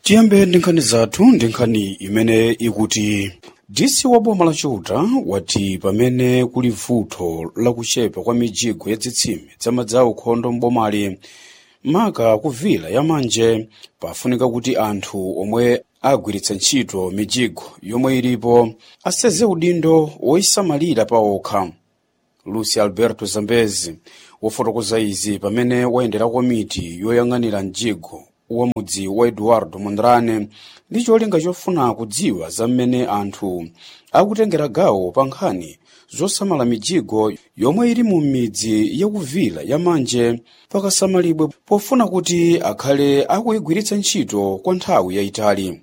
tiyambe ndi nkhani zathu ndi nkhani imene ikuti dc wa boma la chiuta wati pamene kuli vuto lakuchepa kwa mijigo ya zitsime za ukhondo m'bomali maka kuvila yamanje pafunika kuti anthu omwe agwiritsa ntchito mijigo yomwe ilipo aseze udindo woyisamalira pa okha lucy alberto zambezi wafotokoza izi pamene wayendera komiti yoyang'anira mjigo wa mudzi wa eduardo mondrane ndi cholinga chofuna kudziwa za mmene anthu akutengera gawo pa nkhani zosamala mijigo yomwe ili mu midzi yakuvila yamanje pakasamalibwe pofuna kuti akhale akuyigwiritsa ntchito kwa nthawi yayitali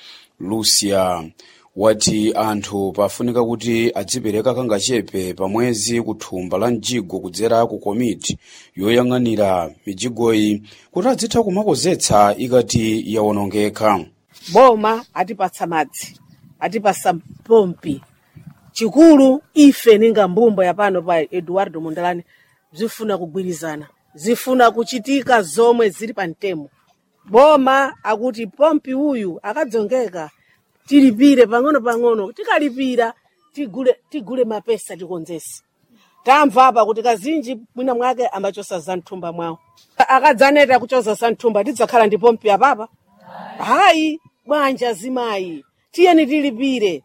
lucia wati anthu pafunika kuti adzipereka kangachepe pa mwezi ku thumba la mjigo kudzera ku komiti yoyang'anira mijigoyi kuti adzitha kumakonzetsa ikati yawonongeka boma atipatsa madzi atipasa pompi chikulu ife ninga mbumbo yapano pa eduardo mondlane zifuna kugwirizana zifuna kuchitika zomwe zili pa mtemo boma akuti pompi uyu akadzongeka tilipire pang'ono pang'ono tikalipira tigule, tigule mapesa tikonzese tamva apa kuti kazinji mwina mwake amachosa za mthumba mwawo akadzaneta kuchoza za mthumba tidzakhala ndi pompi apapa hayi bwanja zimayi tiyeni tilipire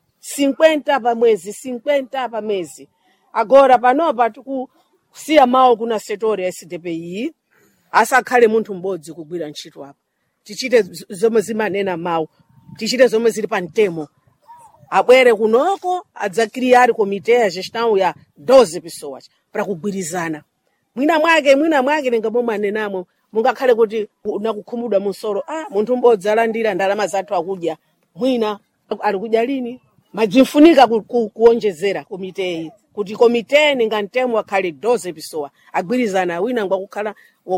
50 pa mwezi 50 pa mwezi agora panopa tikusiya mawu kuna setori ya sdpi asakhale munthu m'bodzi kugwira ntchito apa tichite zomwe zimanena mawu tichite zomwe zili pa mtemo abwere kunoko adzakiriyari komite ya gestão ya 12 pessoas para kugwirizana mwina mwake mwina mwake ningamomwe anenamo mungakhale kuti nakukhumudwa munsoro ah munthu m'bodzi alandira ndalama zathu akudya mwina ali kudya lini majimfunika ku, ku, kuonjezera komiteyi kuti komite ninga mtemo akhale 12 pessoa agwirizana wina ngwakukhala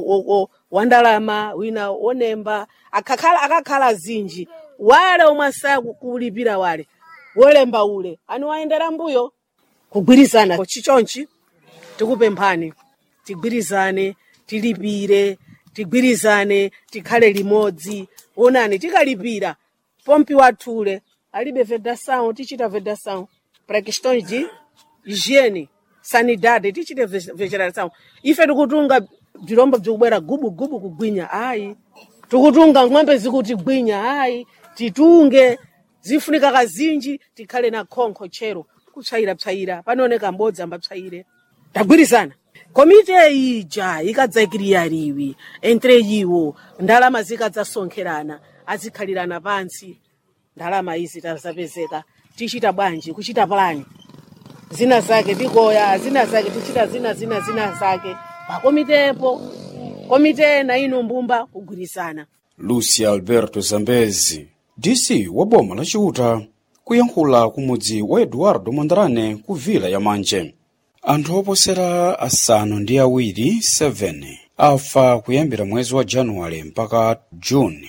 wandalama wina wonemba akakhala akakhala zinji wale omwe asakulipira wale wolemba ule ani wayendera mbuyo kugwirizana chichonchi tikupemphani tigwirizane tilipire tigwirizane tikhale limodzi onani tikalipira pompi wathule alibe vedação tichita vedação para questões de higiene sanidade tichite vegetação ife tikutunga bzirombo bzikubwera gubu gubu kugwinya ayi tikutunga ng'ombe zikuti gwinya ayi titunge zifunika kazinji tikhale na khonkho chero kupsayira psayira panooneka mbodzi ambapsayire tagwirizana komite ija ikadzakiriyariwi entre iwo ndalama zikadzasonkherana azikhalirana pansi ndalama izi tazapezeka tichita bwanji kuchita plani zina zake tikoya zina zake tichita zina zina zina zake pakomitepo komite na inu mbumba kugwirizana lucia alberto zambezi dc wa boma la chiuta kuyankhula kumudzi wa eduardo mondrane ku vila yamanje anthu oposera asanu ndi awiri 7 afa kuyambira mwezi wa januwale mpaka juni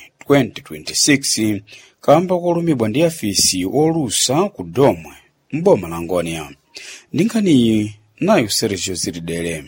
2026 kamba kolumidwa ndi afisi olusa ku domwe m'boma la ngonia ndi nkhaniyi nayo sergio ziridere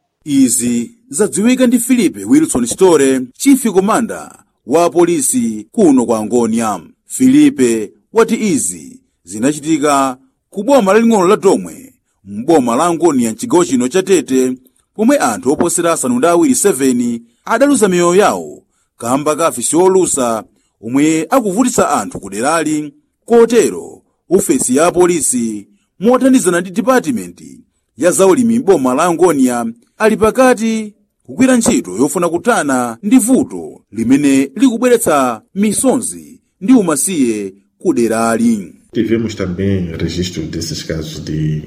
izi zadziwika ndi filipe wilson store chief komanda wa polisi kuno kwa angonia filipe wati izi zinachitika ku boma laling'ono la domwe m'boma la angonia mchigawo chino cha tete pomwe anthu oposera asanu ndi awiri 7 adaluza miyoyo yawo kamba ka afisi olusa omwe akuvutitsa anthu ku derali kotero ofesi ya apolisi mothandizana ndi dipatimenti ya zaulimi m'boma la angonia ali pakati kugwira ntchito yofuna kuthana ndi vuto limene likubweretsa misonzi ndi umasiye ku derali Tivemos também registro desses casos de,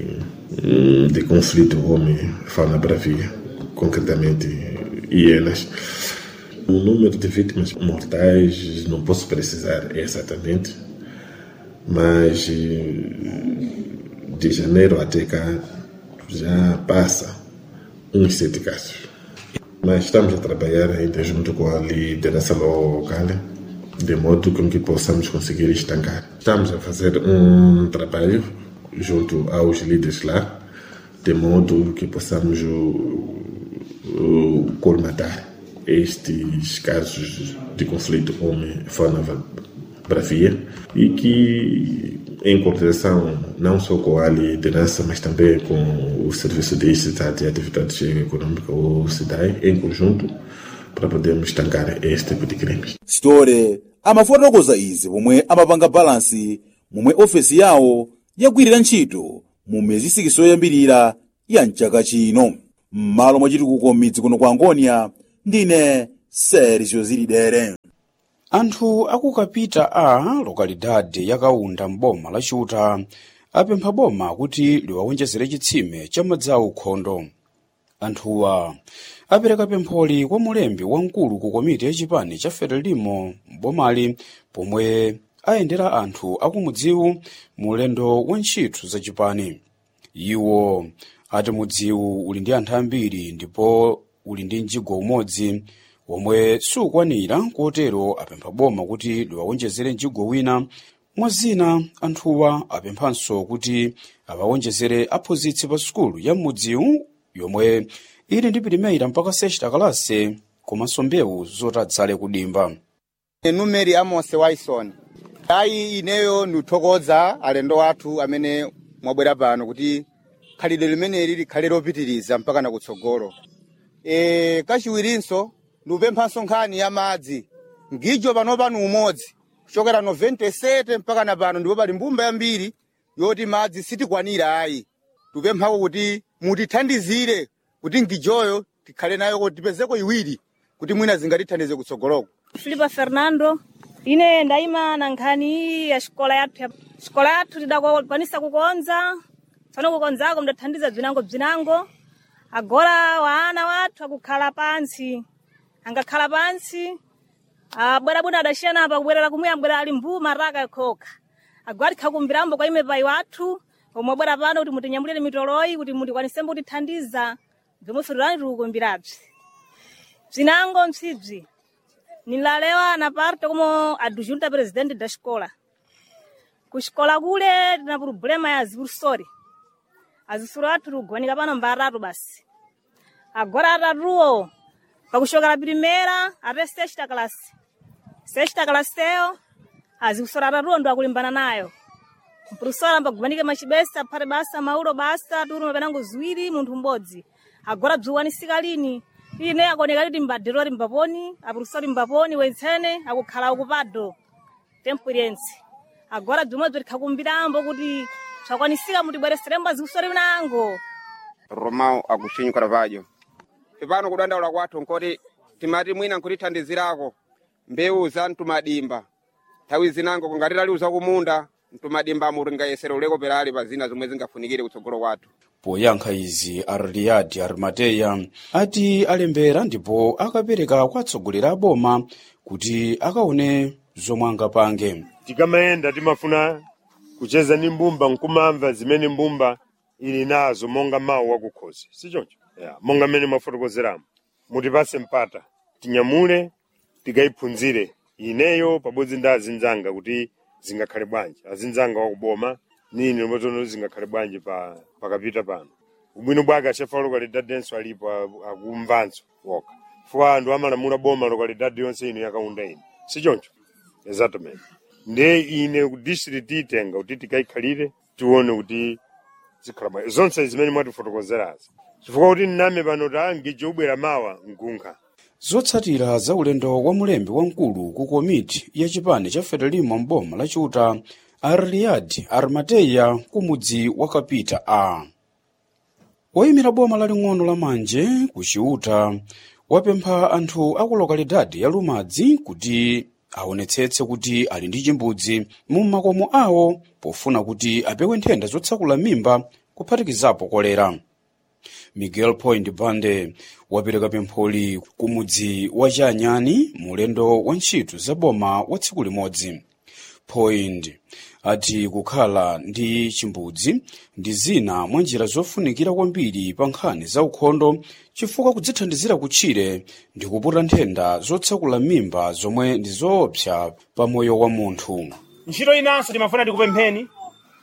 de conflito homem-fauna bravia, concretamente hienas. O número de vítimas mortais não posso precisar exatamente, mas de janeiro até cá já passa uns sete casos. Mas estamos a trabalhar ainda junto com a liderança local, de modo com que possamos conseguir estancar. Estamos a fazer um trabalho junto aos líderes lá, de modo que possamos o, o, colmatar estes casos de conflito homem-fauna-bravia e que, em cooperação não só com a liderança, mas também com o Serviço de Cidade e Atividade Econômica, o SIDAI, em conjunto, para podermos estancar este tipo de crimes. sitore amafotokoza izi pomwe amapanga balansi momwe ofesi yawo yagwirira ntchito mu miyezi isikisi yoyambirira ya mchaka chino m'malo mwa chitukuko m'midzi kuno kwa angonia ndine sergio zilidere anthu akukapita a lokalidade ya kaunda m'boma la chuta apempha boma kuti liwawonjezere chitsime cha madzi aukhondo anthuwa apereka pempholi kwa mulembi wamkulu ku komiti ya chipani cha frelimo m'bomali pomwe ayendera anthu akumudziwu mu ulendo wa ntchito za chipani iwo ati mudziwu uli ndi anthu ambiri ndipo uli ndi mjigo umodzi omwe sukwanira kotero apempha boma kuti liwawonjezere mjigo wina mwa zina anthuwa apemphanso kuti awawonjezere aphunzitsi pa sukulu ya mudziwu yomwe ili ndi pilimeira mpaka sexta kalase komanso mbewu zoti adzale kudimba numeri amos waison ayi ineyo ndikuthokoza alendo athu amene mwabwera pano kuti khalidwe limeneli likhale lopitiriza mpaka na kutsogolo e, kachiwirinso ndikupemphanso nkhani ya madzi ngijo pano pano umodzi kuchokera 97 mpaka na pano ndipo pali mbumba yambiri yoti madzi sitikwanira ayi tikupemphako kuti mutithandizire kuti ngijoyo tikhale nayo kuti tipezeko iwiri kuti mwina zingatithandize kutsogoloko filipa fernando ine ndayima na nkhani iyi ya xikola yathu ya xikola yathu tidakwanisa kukonza tsopano kukonzako mdathandiza bzinango bzinango agora wana wathu akukhala pansi angakhala pansi abwerabwino adasiyana apa kubwerera kumwe abwera ali mbuma raka yakhoka agora tikhakumbirambo kwa ime pai wathu omwe abwera pano kuti mutinyamulire mitoloyi kuti mutikwanisemo kutithandiza bzomwe firirani tikukumbirabzi bzinango msibzi nilalewa na parte como adjunta presidente da escola kuxikola kule tina problema ya zipursori azisuro athu tikugonika pano mbaratu basi agora atatuwo pakuxokera primeira até sexta classe sexta classeyo azikusora atatuwo ndo akulimbana nayo mpurusora ambagumanike macibesa aphate basa maulo basa turi mapenango ziwiri munthu m'bodzi agora bziwanisika lini ine akuoneka kuti mbadhirori mbaponi apurusori mbaponi wentsene akukhala ukupado tempuriense agora bzimwe bzirikhakumbirambo kuti bzakwanisika mutibwereserembo azikusori nango romao agostinho carvalho ipano kudandaula kwathu nkoti timati mwina nkutithandizirako mbewu za mtumadimba nthawi zinango kungati taliuza kumunda mtumadimba mutingayesera uleko perali pa zina zomwe zingafunikire kutsogolo kwathu poyankha izi arliadi arimateya ati alembera ndipo akapereka kwa atsogoleri a boma kuti akaone zomwe angapange tikamayenda timafuna kucheza ni mbumba nkumamva zimene mbumba ili nazo monga mawu wakukhosi sichoncho yeah. monga mmene mwafotokozeramo mutipase mpata tinyamule tikayiphunzire ineyo pabodzi ndi azinzanga kuti zingakhale bwanji azinzanga wakuboma nini lomotono zingakhale bwanji pa pakapita pano ubwino bwake achefa lokalidadi alipo a- akumvanso woka fuwa anthu amalamula boma lokalidadi yonse ino yakaunda ino sichoncho exatamente nde ine ku district itenga kuti tikayikhalire tione kuti zikhala bwanji zonse zimene mwatifotokozerazi chifukwa kuti nname pano tangijo ubwera mawa mkunkha zotsatira za ulendo wa mulembi wamkulu ku komiti ya chipani cha frelimo mboma la chuta arliadi arimateya ku mudzi wa kapita a woyimira boma laling'ono la manje ku chiuta wapempha anthu aku lokalidadi ya lumadzi kuti aonetsetse kuti ali ndi chimbudzi mu makomo awo pofuna kuti apewe nthenda zotsakula mimba kuphatikizapo kolera miguel point bande wapereka pempholi ku mudzi wa chanyani mulendo wa ntchito za boma wa tsiku limodzi point ati kukhala ndi chimbudzi ndi zina mwa njira zofunikira kwambiri pa nkhani za ukhondo chifukwa kudzithandizira kutchire ndi kuputa nthenda zotsakula mimba zomwe ndi zoopsa pa moyo wa munthu ntchito inanso timafuna tikupempheni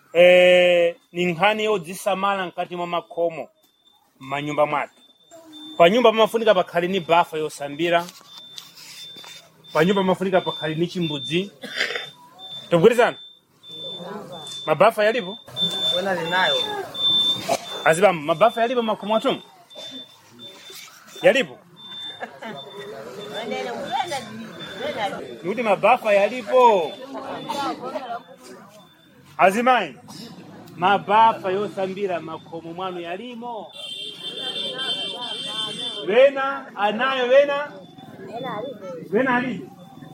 eh, ni nkhani yodzisamala mkati mwa makhomo m'manyumba mwathu panyumba pamafunika pakhale ni bafa yosambira panyumba pamafunika pakhale ni chimbudzi togwirizana mabafa yalipo azibamba mabafa yalipo makhomo atumu yalipo nikuti mabafa yalipo azimayi mabafa yosambira makhomo mwanu yalimo wena anayo wena wena alipo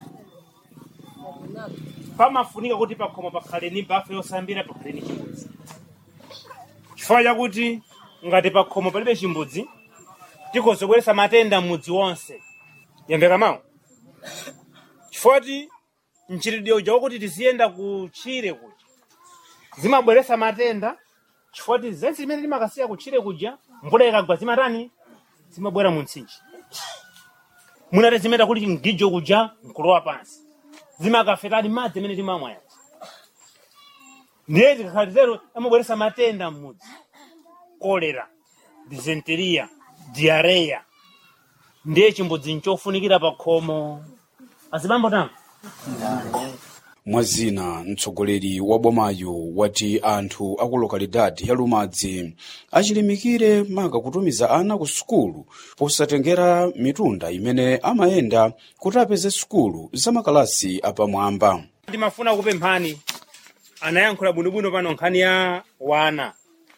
pamafunika kuti pakhomo pakhale ni bafa yosambira pakhale ni chimbudzi chifukwa chakuti ngati pakhomo palibe chimbudzi tikozobweresa matenda mudzi wonse yamveka mawu chifukwa mchitidwe uja wakuti tiziyenda kutchire kuja zimabweresa matenda chifukwa zense zimene timakasiya kutchire kuja mvula ikagwa zimatani zimabwera mu mtsinje munati zimeta kuti mgijo kuja nkulowa pansi zimakafetani madzi amene timamwa yazi ndiye tikakhala titero amabweresa matenda m'mudzi kolera disenteria diareya ndiye chimbudzi nchofunikira pa khomo azibambo tango mwazina mtsogoleri wa bomayo wati anthu aku lokalidadi ya lumadzi achilimikire maka kutumiza ana ku sukulu posatengera mitunda imene amayenda kuti apeze sukulu za makalasi apamwamba ndimafuna kupemphani anayankhula bwinobwino pano nkhani ya wana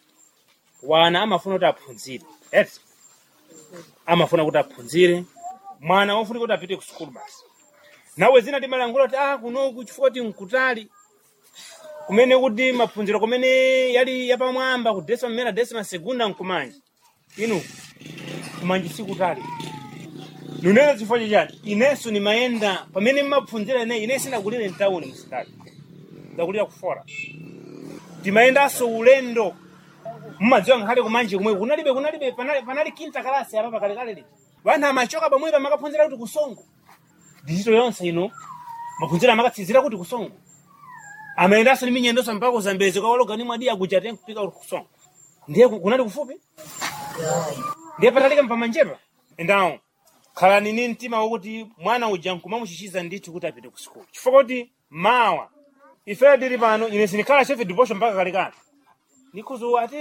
wana amafuna kuti aphunzire eti amafuna kuti aphunzire mwana wofunika kuti apite ku sukulu basi nawe zina timalankhula kuti ah kunoku chifukwa kuti nkutali kumene kuti maphunziro kumene yali yapamwamba ku desima mmene desima segunda nkumanji inu kumanji sikutali nunena chifukwa chachati inenso nimayenda pamene mmaphunzira ine ine sinakulire mtawuni msikali ndakulira kufora timayendanso ulendo mmadziwa nkhale kumanji kumwe kunalibe kunalibe panali, panali kinta kalasi apa pakalekale liti vanthu amachoka pamwepo amakaphunzira kuti kusongo digital yonse ino maphunziro amakatsizira kuti kusongo amayendanso ni minyendoso mpaka kuzambezi kawalogani mwadi akuchate kupika kuti kusongo ndiye ku- kunali kufupi ndiye patalika mpamanjepa endawo khalani ni mtima wokuti mwana uja nkumamuchichiza ndithu kuti apite ku sukulu chifukwa kuti mawa ifeyo tili pano ine sinikhala chefe diposho mpaka kalekale nikhuzu ati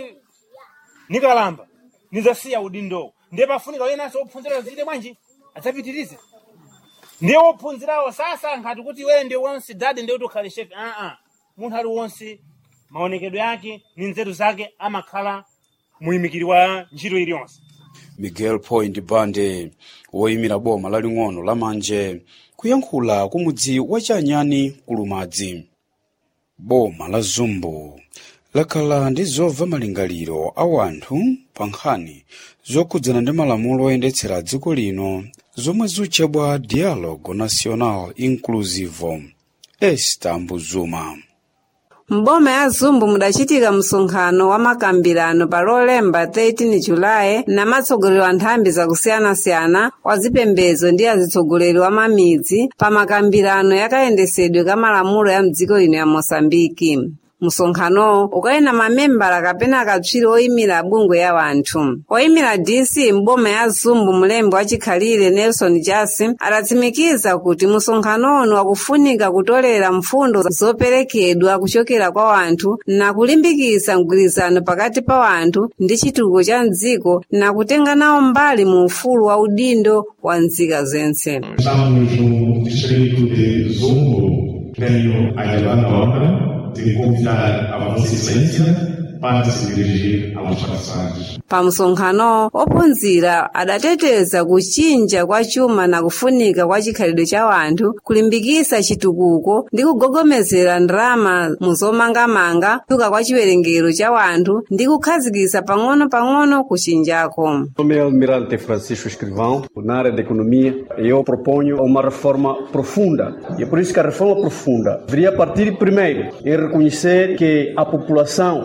nikalamba nizasiya udindo ndiye pafunika wenanso wophunzira zite bwanji adzapitirize ndiye wophunzirawo sasa nkhati kuti wewe ndiye wonse dadi ndiye kuti ukhale chefe aa munthu ali wonse maonekedwe ake ni nzeru zake amakhala muyimikiri wa ntchito iliyonse miguel point bande woyimira boma laling'ono la manje kuyankhula ku mudzi wa chanyani ku lumadzi boma la zumbu lakhala ndi zobva malingaliro a wanthu pa nkhani zokhudzana ndi malamulo oyendetsera dziko lino zomwe zutchedwa dialogo national inclusivo esta mbuzuma mboma ya zumbu mudachitika msonkhano wa makambirano pa lolemba 13 julayi na matsogoleri wa nthambi zakusiyanasiyana wa zipembedzo ndi azitsogoleri wa mamidzi pa makambirano yakayendesedwe ka malamulo ya mdziko ino ya mosambiki msonkhanowo ukayena mamembala kapena akatswiri oyimira bungwe ya wanthu oyimira dc mboma ya zumbu mulembe wachikhalire nelson jasi adatsimikiza kuti msonkhanowo wakufunika kutolera mfundo zoperekedwa kuchokera kwa wanthu na kulimbikitsa mgwirizano pakati pa wanthu ndi chitukuko cha mdziko na kutenga nawo mbali mu ufulu wa udindo wa nzika zense Estamos no distrito de Zumbo. Tenho a elevada honra de convidar a Vossa Excelência para se dirigir aos passados. pa msonkhano ophunzira adateteza kuchinja kwa chuma na kufunika kwa chikhalidwe cha wanthu kulimbikitsa chitukuko ndi kugogomezera ndalama mu zomangamanga kuchuluka kwa chiwerengero cha wanthu ndi kukhazikitsa pang'ono-pang'ono kuchinjako Meu nome é Almirante Francisco Escrivão, na área de economia, e eu proponho uma reforma profunda. E é por isso que a reforma profunda deveria partir primeiro em reconhecer que a população é a riqueza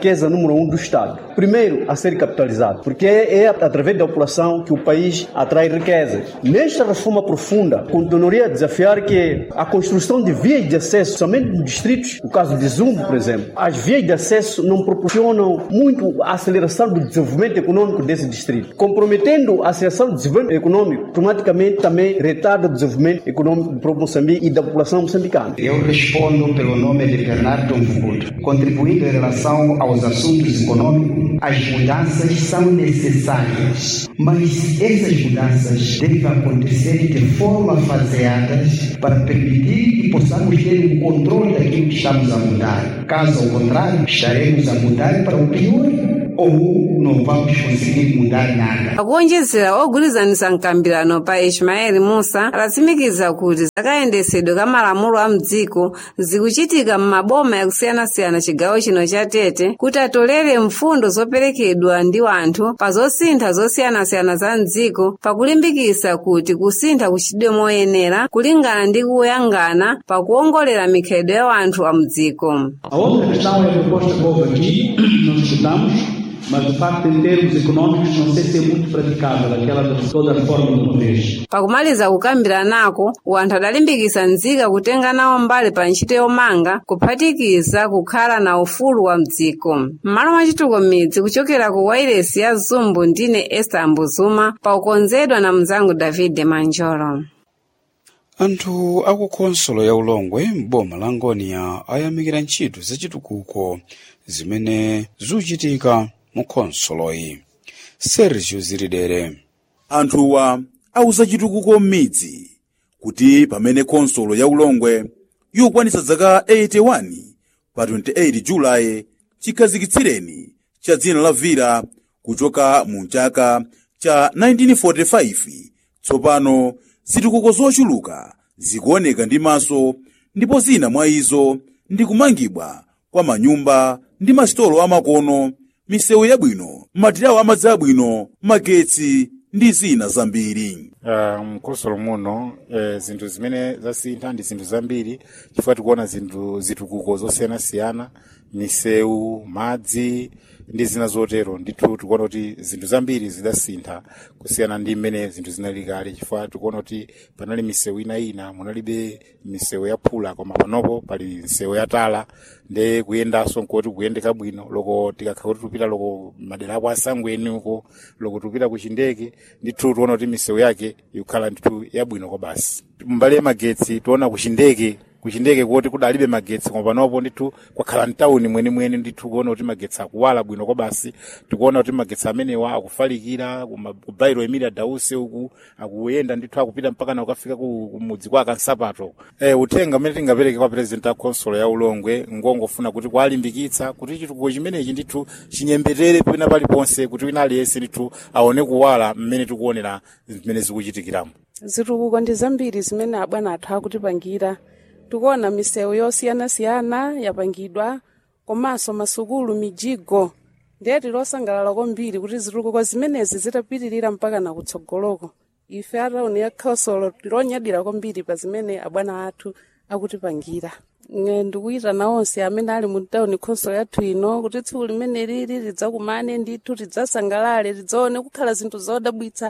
riqueza número um do Estado. Primeiro, a ser capitalizado, porque é através da população que o país atrai riquezas. Nesta reforma profunda, continuaria a desafiar que a construção de vias de acesso, somente nos distritos, no caso de Zumbo, por exemplo, as vias de acesso não proporcionam muito a aceleração do desenvolvimento econômico desse distrito. Comprometendo a aceleração do desenvolvimento econômico, automaticamente também retarda o desenvolvimento econômico do próprio Moçambique e da população moçambicana. Eu respondo pelo nome de Bernardo Mvuto, contribuindo em relação aos assuntos econômicos. As mudanças são necessárias, mas essas mudanças devem acontecer de forma faseada para permitir que possamos ter um controle daquilo que estamos a mudar. Caso ao contrário, estaremos a mudar para o pior ou não vamos conseguir mudar nada. akuonjezera ogwirizanisa mkambirano pa ismaeli musa alatsimikiza kuti zakayendetsedwe ka malamulo a mdziko zikuchitika m'maboma yakusiyanasiyana chigawo chino cha tete kuti atolere mfundo zoperekedwa ndi wanthu pa zosintha zosiyanasiyana za mdziko pakulimbikitsa kuti kusintha kuchitidwe moyenera kulingana ndi kuyangana pakuwongolera mikhalidwe ya wanthu a mdziko A outra questão é a proposta que houve aqui, nós escutamos, mas de facto em termos econômicos não sei se é muito praticável aquela de toda a reforma do poder. pakumaliza kukambiranako wanthu adalimbikitsa nzika kutenga nawo mbali pa ntchito yomanga kuphatikiza kukhala na ufulu wa mdziko m'malo mwa chituko midzi kuchokera ku wailesi ya zumbu ndine esta ambuzuma paukonzedwa na mnzangu david manjolo anthu aku khonsolo ya ulongwe m'boma la ngoniya ayamikira ntchito zachitukuko zimene zikuchitika mu khonsoloyi sergio ziridere anthuwa auza chitukuko m'midzi kuti pamene khonsolo ya ulongwe yokwanitsa zaka 81 pa 28 julayi chikhazikitsireni cha dzina la vira kuchoka mu chaka cha 1945 tsopano zitukuko zochuluka zikuoneka ndi maso ndipo zina mwa izo ndi kumangidwa kwa manyumba ndi masitolo amakono misewu yabwino matirawo amadzi abwino magetsi ndi zina zambiri uh, mkhonsolo muno eh, zinthu zimene zasintha ndi zinthu zambiri chifukwa tikuona zinthu zitukuko zosiyanasiyana misewu madzi ndi zina zotero ndithu tikuona kuti zinthu zambiri zidasintha kusiyana ndi mmene zinthu zinali kale chifukwa tikuona kuti panali misewu ina ina munalibe misewu ya phula koma panopo pali misewu ya tala nde kuyendanso nkoti kuyendeka bwino loko tikakhala kuti tupita loko madera ako asangweni uko loko tupita ku chindeke ndithu tiona kuti misewu yake ikukhala ndithu yabwino kwa basi mbali ya magetsi tiona ku chindeke kuchindeke kuti kudalibe magetsi koma panopo ndithu kwakhala mtawuni mwenimweni ndithu kuona kuti magetsi akuwala bwino kwa basi tikuona kuti magetsi amenewa akufalikira kuma- ku bairo emilia dause uku akuyenda ndithu akupita mpaka na ukafika ku ku mudzi kwa kansapato eh, uthenga umene tingapereke kwa president a consolo ya ulongwe ngongofuna kuti kwalimbikitsa kuti chitukuko chimenechi ndithu chinyembetere pena paliponse kuti wina aliyense ndithu aone kuwala mmene tikuonera zimene zikuchitikiramo zitukuko ndi zambiri zimene abwana athu akutipangira tikuona misewu yosiyanasiyana yapangidwa komanso masukulu mijigo ndiye tilosangalala kwambiri kuti zitukuko zimenezi zitapitirira mpaka na kutsogoloko ife atauni ya khonsolo tilonyadira kwambiri pa zimene abwana athu akutipangira Nge ndikuyitana onse amene ali mu tawuni khonsolo yathu ino kuti tsiku limene lili lidzakumane ndithu tidzasangalale tidzaone kukhala zinthu zodabwitsa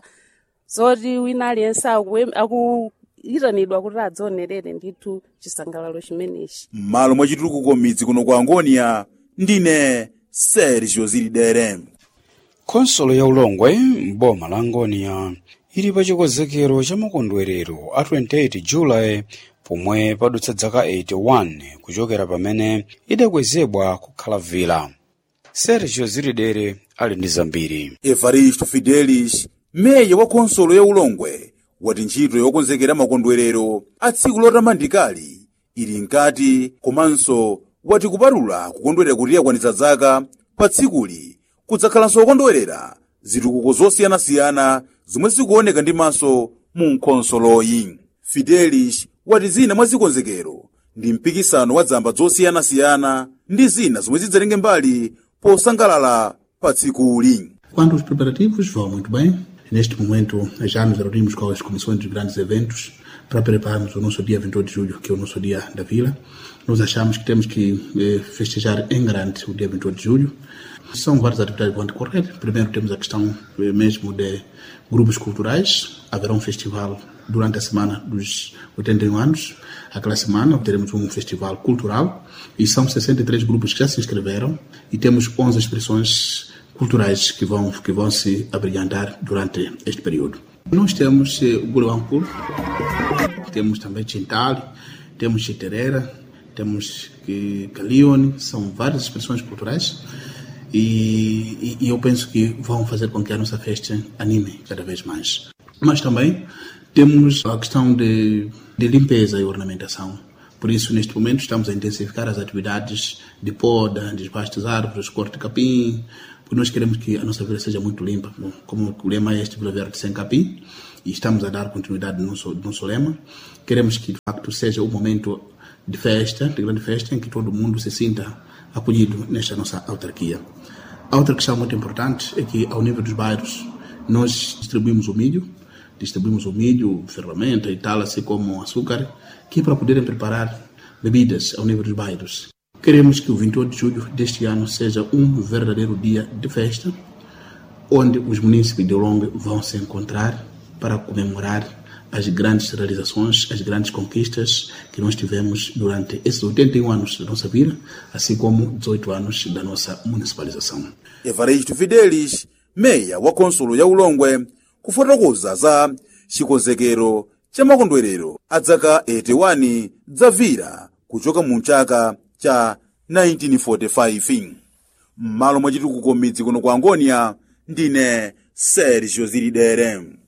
zoti wina aliyense akuwe- akuyitanidwa kuti adzaonerere ndithu chisangalalo chimenechi m'malo mwa chitukuko m'midzi kuno kwa angoniya ndine sergio ziridere khonsolo ya ulongwe m'boma la ngoniya ili pa chikonzekero cha makondwerero a 28 julayi pomwe padutsa dzaka 81 kuchokera pamene idakwezedwa kukhala vila sergio ziridere ali ndi zambiri evaristo fidelis meya wa khonsolo ya ulongwe wati ntchito yokonzekera makondwerero a tsiku lotamandikali ili nkati komanso wati kupatula kukondwerera kuti yakwanitsa zaka pa tsikuli kudzakhalanso kukondwerera zitukuko zosiyanasiyana zomwe zikuoneka ndi maso mu nkhonsoloyi fidelis wati zina mwa zikonzekero ndi mpikisano wa zamba zosiyanasiyana ndi zina zomwe zidzatenge mbali posangalala pa tsikuli Quanto aos preparativos, vão muito bem. Neste momento já nos reunimos com as comissões dos grandes eventos para prepararmos o nosso dia 28 de julho, que é o nosso dia da vila. Nós achamos que temos que eh, festejar em grande o dia 28 de julho. São várias atividades que vão decorrer. Primeiro temos a questão eh, mesmo de grupos culturais. Haverá um festival durante a semana dos 81 anos. Aquela semana teremos um festival cultural e são 63 grupos que já se inscreveram e temos 11 expressões culturais que vão, que vão se abrilhantar durante este período. Nós temos eh, o Buluampur, temos também Tintal, temos Chiterera, temos eh, Calione, são várias expressões culturais e, e, e eu penso que vão fazer com que a nossa festa anime cada vez mais. Mas também temos a questão de, de limpeza e ornamentação. Por isso, neste momento, estamos a intensificar as atividades de poda, desbaste das árvores, corte de capim, porque nós queremos que a nossa vila seja muito limpa. Bom, Como o lema é este Vila Verde sem capim, e estamos a dar continuidade no nosso, no nosso lema, queremos que, de facto, seja um momento de festa, de grande festa, em que todo mundo se sinta acolhido nesta nossa autarquia. A outra questão muito importante é que, ao nível dos bairros, nós distribuímos o milho, distribuímos o milho, ferramenta e tal, assim como o açúcar, que é para poderem preparar bebidas ao nível dos bairros. Queremos que o 28 de julho deste ano seja um verdadeiro dia de festa, onde os munícipes de Olongue vão se encontrar para comemorar as grandes realizações, as grandes conquistas que nós tivemos durante esses 81 anos da nossa vida, assim como 18 anos da nossa municipalização. evaristo fidelis meya wa konsolo ya ulongwe kufotokoza za chikonzekero cha makondwerero a dzaka 81 dzavira kuchoka mu chaka cha 1945 m'malo mwa chitukuko midzi kuno kwa angonia ndine sergio zilidere